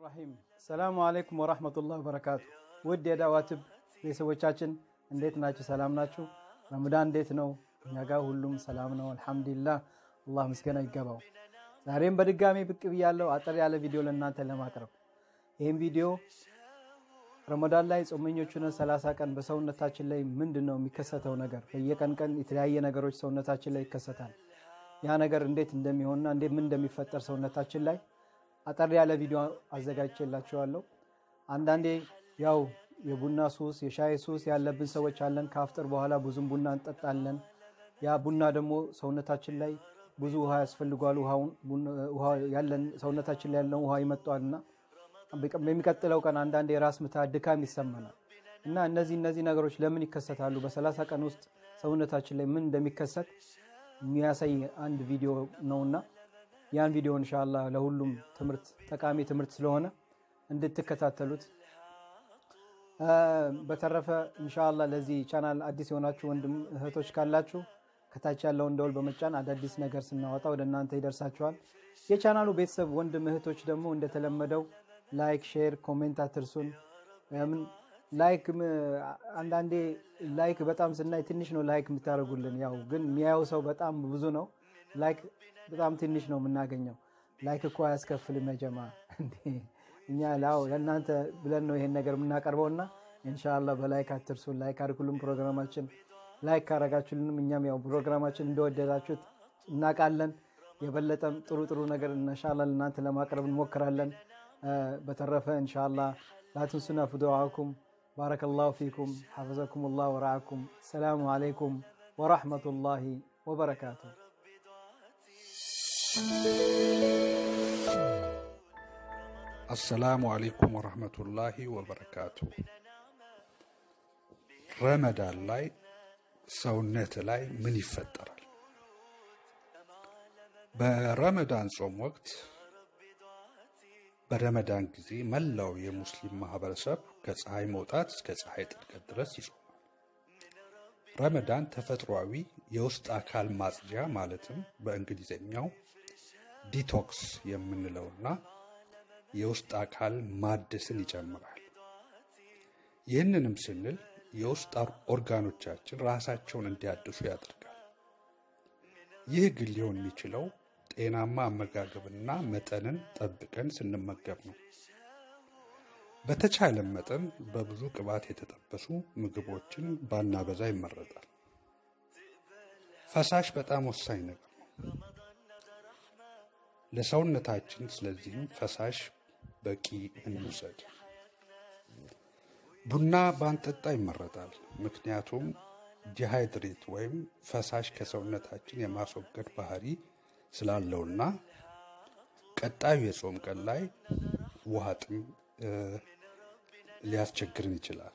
ራሂም ሰላሙ አለይኩም ወራህመቱላህ ወበረካቱ። ውድ የዳዋ ቲዩብ ቤተሰቦቻችን እንዴት ናችሁ? ሰላም ናችሁ? ረመዳን እንዴት ነው? እኛ ጋር ሁሉም ሰላም ነው አልሐምዱሊላህ። አላህ ምስጋና ይገባው። ዛሬም በድጋሚ ብቅ ብያለሁ አጠር ያለ ቪዲዮ ለእናንተ ለማቅረብ። ይህም ቪዲዮ ረመዳን ላይ ጾመኞች ሆነን ሰላሳ ቀን በሰውነታችን ላይ ምንድን ነው የሚከሰተው ነገር? በየቀን ቀን የተለያየ ነገሮች ሰውነታችን ላይ ይከሰታል። ያ ነገር እንዴት እንደሚሆንና እንዴት ምን እንደሚፈጠር ሰውነታችን ላይ አጠር ያለ ቪዲዮ አዘጋጅቼላችኋለሁ። አንዳንዴ ያው የቡና ሱስ የሻይ ሱስ ያለብን ሰዎች አለን። ከአፍጥር በኋላ ብዙም ቡና እንጠጣለን። ያ ቡና ደግሞ ሰውነታችን ላይ ብዙ ውሃ ያስፈልጓል። ያለን ሰውነታችን ላይ ያለውን ውሃ ይመጧልና በሚቀጥለው ቀን አንዳንዴ የራስ ምታት፣ ድካም ይሰማናል እና እነዚህ እነዚህ ነገሮች ለምን ይከሰታሉ? በሰላሳ ቀን ውስጥ ሰውነታችን ላይ ምን እንደሚከሰት የሚያሳይ አንድ ቪዲዮ ነውና ያን ቪዲዮ እንሻላ ለሁሉም ትምህርት ጠቃሚ ትምህርት ስለሆነ እንድትከታተሉት። በተረፈ እንሻላ ለዚህ ቻናል አዲስ የሆናችሁ ወንድም እህቶች ካላችሁ ከታች ያለውን ደወል በመጫን አዳዲስ ነገር ስናወጣ ወደ እናንተ ይደርሳችኋል። የቻናሉ ቤተሰብ ወንድም እህቶች ደግሞ እንደተለመደው ላይክ፣ ሼር፣ ኮሜንት አትርሱን። ምን ላይክ አንዳንዴ ላይክ በጣም ስናይ ትንሽ ነው ላይክ የምታደርጉልን። ያው ግን የሚያየው ሰው በጣም ብዙ ነው። ላይክ በጣም ትንሽ ነው የምናገኘው። ላይክ እኮ አያስከፍልም ያጀማ እኛ ላው ለእናንተ ብለን ነው ይሄን ነገር የምናቀርበው እና ኢንሻላ በላይክ አትርሱን። ላይክ አድርጉልን ፕሮግራማችን ላይክ ካረጋችሁልንም እኛም ያው ፕሮግራማችን እንደወደዳችሁት እናውቃለን። የበለጠም ጥሩ ጥሩ ነገር ኢንሻላ ለእናንተ ለማቅረብ እንሞክራለን። በተረፈ ኢንሻላ ላትንሱና ፊ ዱዓኩም ባረከላሁ ፊኩም ሐፈዘኩም ላህ ወረዓኩም። ሰላሙ አለይኩም ወረሕመቱላሂ ወበረካቱ። አሰላሙ አሌይኩም ወረህመቱላሂ ወበረካቱ። ረመዳን ላይ ሰውነት ላይ ምን ይፈጠራል? በረመዳን ጾም ወቅት በረመዳን ጊዜ መላው የሙስሊም ማህበረሰብ ከፀሐይ መውጣት እስከ ፀሐይ ጥልቀት ድረስ ይጾማል። ረመዳን ተፈጥሯዊ የውስጥ አካል ማጽጃ ማለትም በእንግሊዝኛው ዲቶክስ የምንለውና የውስጥ አካል ማደስን ይጨምራል። ይህንንም ስንል የውስጥ ኦርጋኖቻችን ራሳቸውን እንዲያድሱ ያደርጋል። ይህ ግን ሊሆን የሚችለው ጤናማ አመጋገብና መጠንን ጠብቀን ስንመገብ ነው። በተቻለ መጠን በብዙ ቅባት የተጠበሱ ምግቦችን ባናበዛ ይመረጣል። ፈሳሽ በጣም ወሳኝ ነገር ነው ለሰውነታችን። ስለዚህም ፈሳሽ በቂ እንውሰድ። ቡና ባንጠጣ ይመረጣል። ምክንያቱም ዲሃይድሬት ወይም ፈሳሽ ከሰውነታችን የማስወገድ ባህሪ ስላለውና ቀጣዩ የጾም ቀን ላይ ውሃ ጥም ሊያስቸግርን ይችላል።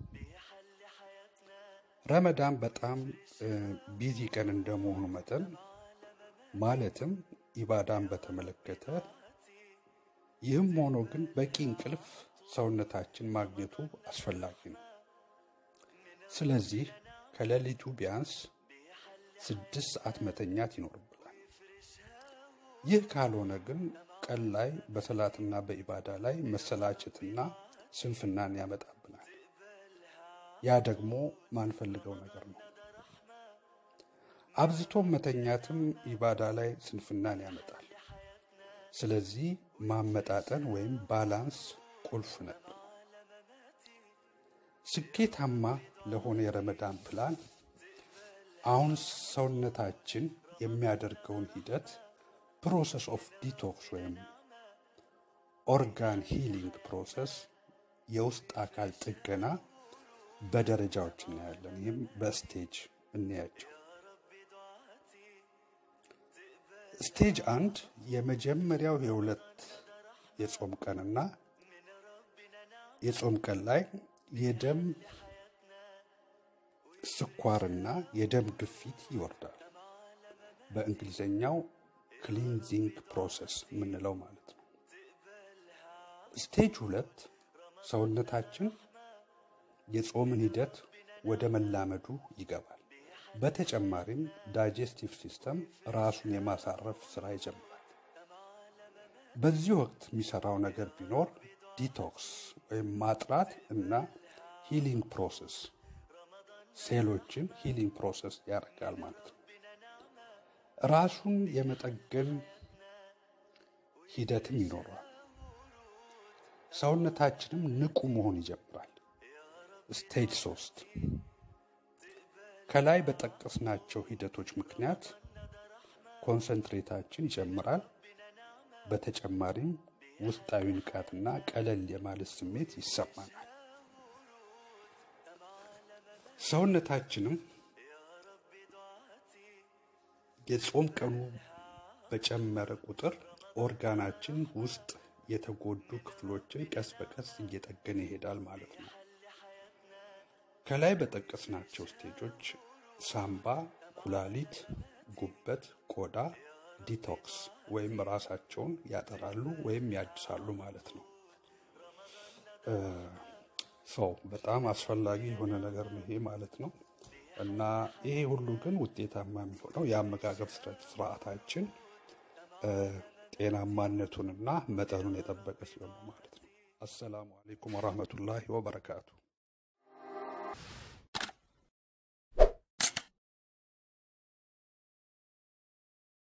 ረመዳን በጣም ቢዚ ቀን እንደመሆኑ መጠን ማለትም ኢባዳን በተመለከተ ይህም ሆኖ ግን በቂ እንቅልፍ ሰውነታችን ማግኘቱ አስፈላጊ ነው። ስለዚህ ከሌሊቱ ቢያንስ ስድስት ሰዓት መተኛት ይኖርብናል። ይህ ካልሆነ ግን ቀን ላይ በሰላትና በኢባዳ ላይ መሰላቸትና ስንፍናን ያመጣብናል። ያ ደግሞ ማንፈልገው ነገር ነው። አብዝቶ መተኛትም ኢባዳ ላይ ስንፍናን ያመጣል። ስለዚህ ማመጣጠን ወይም ባላንስ ቁልፍ ነበር። ስኬታማ ለሆነ የረመዳን ፕላን አሁን ሰውነታችን የሚያደርገውን ሂደት ፕሮሰስ ኦፍ ዲቶክስ ወይም ኦርጋን ሂሊንግ ፕሮሰስ የውስጥ አካል ጥገና በደረጃዎች እናያለን። ይህም በስቴጅ እንያቸው። ስቴጅ አንድ የመጀመሪያው የሁለት የጾም ቀንና የጾም ቀን ላይ የደም ስኳርና የደም ግፊት ይወርዳል። በእንግሊዝኛው ክሊንዚንግ ፕሮሰስ የምንለው ማለት ነው። ስቴጅ ሁለት ሰውነታችን የጾምን ሂደት ወደ መላመዱ ይገባል። በተጨማሪም ዳይጀስቲቭ ሲስተም ራሱን የማሳረፍ ስራ ይጀምራል። በዚህ ወቅት የሚሰራው ነገር ቢኖር ዲቶክስ ወይም ማጥራት እና ሂሊንግ ፕሮሰስ ሴሎችን ሂሊንግ ፕሮሰስ ያደርጋል ማለት ነው። ራሱን የመጠገን ሂደትም ይኖረዋል። ሰውነታችንም ንቁ መሆን ይጀምራል። ስቴጅ ሶስት ከላይ በጠቀስናቸው ሂደቶች ምክንያት ኮንሰንትሬታችን ይጨምራል። በተጨማሪም ውስጣዊ ንቃትና ቀለል የማለት ስሜት ይሰማናል። ሰውነታችንም የጾም ቀኑ በጨመረ ቁጥር ኦርጋናችን ውስጥ የተጎዱ ክፍሎችን ቀስ በቀስ እየጠገነ ይሄዳል ማለት ነው። ከላይ በጠቀስናቸው ስቴጆች ሳምባ፣ ኩላሊት፣ ጉበት፣ ቆዳ ዲቶክስ ወይም ራሳቸውን ያጠራሉ ወይም ያድሳሉ ማለት ነው። ሰው በጣም አስፈላጊ የሆነ ነገር ነው ይሄ ማለት ነው እና ይሄ ሁሉ ግን ውጤታማ የሚሆነው የአመጋገብ ስርዓታችን ጤናማነቱንና መጠኑን የጠበቀ ሲሆን ማለት ነው። አሰላሙ አሌይኩም ወራህመቱላሂ ወበረካቱ።